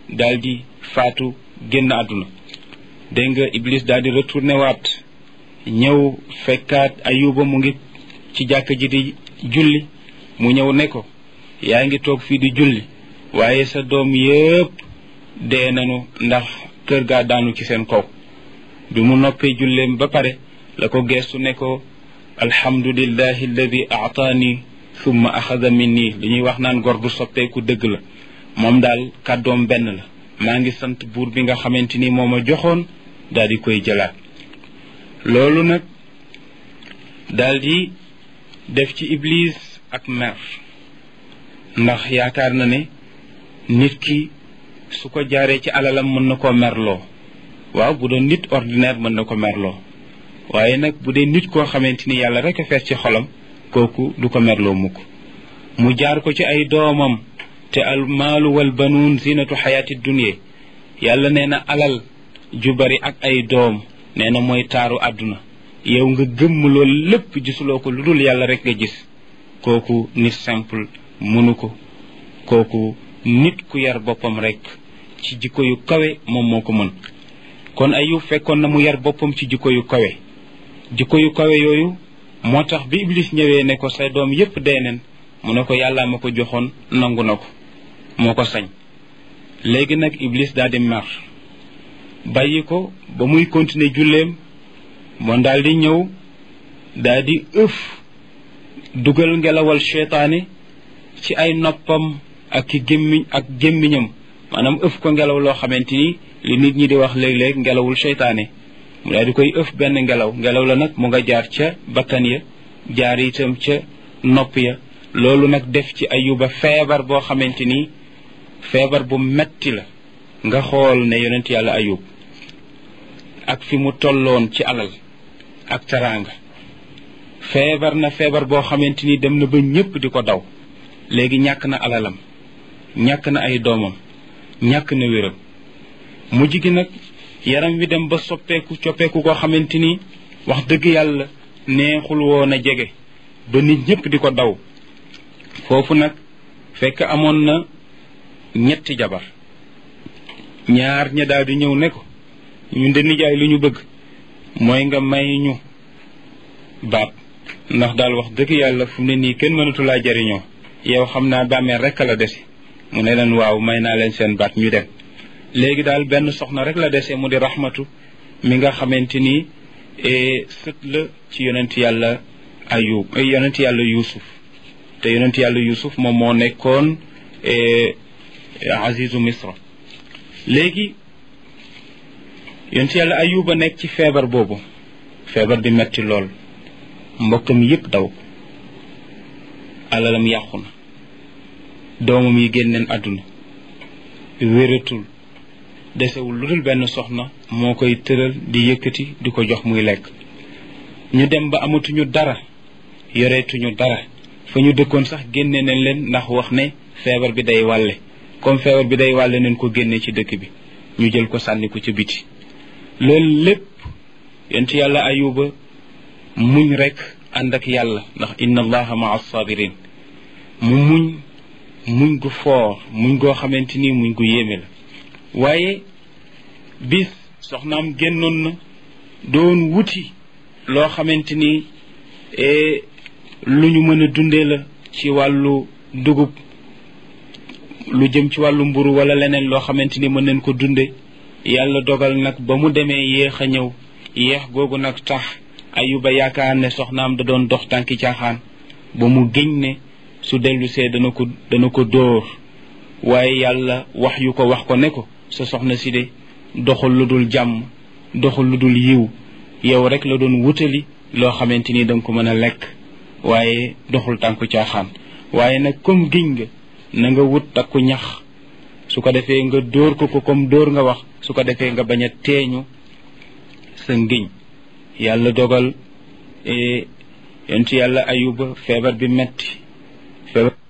daal di faatu génn àdduna dégg nga iblis daal di retourné waat ñëw fekkaat ayuba mu ngi ci jàkk ji di julli mu ñëw ne ko yaa ngi toog fii di julli waaye sa doom yépp dee nañu ndax kër gaa daanu ci seen kaw bi mu noppee julleem ba pare la ko geestu ne ko alhamdulillahi alladi aataani summa axada minni li ñuy wax naan gor du soppeeku dëgg la moom daal kàddoom benn la maa ngi sant buur bi nga xamante ni moo ma joxoon daal di koy jëlaat loolu nag daal di def ci iblis ak mer ndax yaakaar na ne nit ki su ko jaaree ci alalam mën na koo merloo waaw bu doon nit ordinaire mën na ko merloo waaye nag bu dee nit koo xamante ni yàlla rek a fees ci xolam kooku du ko merloo mukk mu jaar ko ci ay doomam te al maalu wal banuun zinatu xayaati dunya yàlla nee na alal ju bari ak ay doom nee na mooy taaru àdduna yow nga gëmm loolu lépp gisuloo ko lu dul yàlla rek nga gis kooku nit simple mënu ko kooku nit ku yar boppam rek ci jikko yu kawe moom moo ko mën kon ayub fekkoon na mu yar boppam ci jikko yu kawe jikko yu kawe yooyu moo tax bi iblis ñëwee ne ko say doom yépp dee neen mu ne ko yàllaa ma ko joxoon nangu na ko moo ko sañ léegi nag iblis daal di mer bàyyi ko ba muy continuer julleem moom daal di ñëw daal di ëf dugal ngelawal seytaane ci ay noppam ak ki gémmiñ ak gémmiñam maanaam ëf ko ngelaw loo xamante ni li nit ñi di wax léeg-léeg ngelawul seytaane mu daal di koy ëf benn ngelaw ngelaw la nag mu nga jaar ca bakkan ya jaar itam ca nopp ya loolu nag def ci ayuba feebar boo xamante ni feebar bu metti la nga xool ne yonent yàlla ayub ak fi mu tolloon ci alal ak teraanga feebar na feebar boo xamante ni dem na ba ñépp di ko daw léegi ñàkk na alalam ñàkk na ay doomam ñàkk na wéram mujj gi nag yaram wi dem ba soppeeku coppeeku koo xamante ni wax dëgg yàlla neexul woon a jege ba nit ñépp di ko daw foofu nag fekk amoon na ñetti jabar ñaar ña daal di ñëw ne ko ñun de nijaay lu ñu bëgg mooy nga may ñu baat ndax daal wax dëgg yàlla fu mu ne nii kenn mënatu laa jariñoo yow xam naa bàmmeel rek la dese mu ne leen waaw may naa leen seen baat ñu dem léegi daal benn soxna rek la dese mu di raxmatu mi nga xamante ni sët la ci yonent yàlla ayub yonent yàlla yusuf te yonent yàlla yusuf moom moo nekkoon azizu misra léegi yonent yàlla ayuba nekk ci feebar boobu feebar bi metti lool mbokkam yépp daw ko alalam yàqu na doomam yi génneen àdduna wératul desewul lu dul benn soxna moo koy tëral di yëkkati di ko jox muy lekk ñu dem ba amatuñu dara yoreetuñu dara fa ñu dëkkoon sax génne nañ leen ndax wax ne feebar bi day wàlle comme feebar bi day wàlle nañ ko génne ci dëkk bi ñu jël ko sànni ko ci biti loolu lépp yonent yàlla ayuba muñ rek ànd ak yàlla ndax inna allaha maa sabirin mu muñ muñ gu foor muñ goo xamante ni muñ gu yéeme la waaye bis soxnaam génnoon na doon wuti loo xamante ni lu ñu mën a dundee la ci wàllu dugub lu jëm ci wàllu mburu wala leneen loo xamante ni mën nañ ko dunde yàlla dogal nag ba mu demee yéex a ñëw yéex googu nag tax ayuba yaakaar ne soxnaam da doon dox tànki caaxaan ba mu géñ ne su dellu see dana ko dana ko dóor waaye yàlla wax yu ko wax ko ne ko sa soxna si de doxul lu dul jàmm doxul lu dul yiw yow rek la doon wutali loo xamante ni danga ko mën a lekk waaye doxul tànku caaxaan waaye nag comme giñ nga na nga wut takku ñax su ko defee nga dóor ko ko comme dóor nga wax su ko defee nga bañ a teeñu sa ngiñ yàlla dogal yonent yàlla ayuba feebar bi metti feebar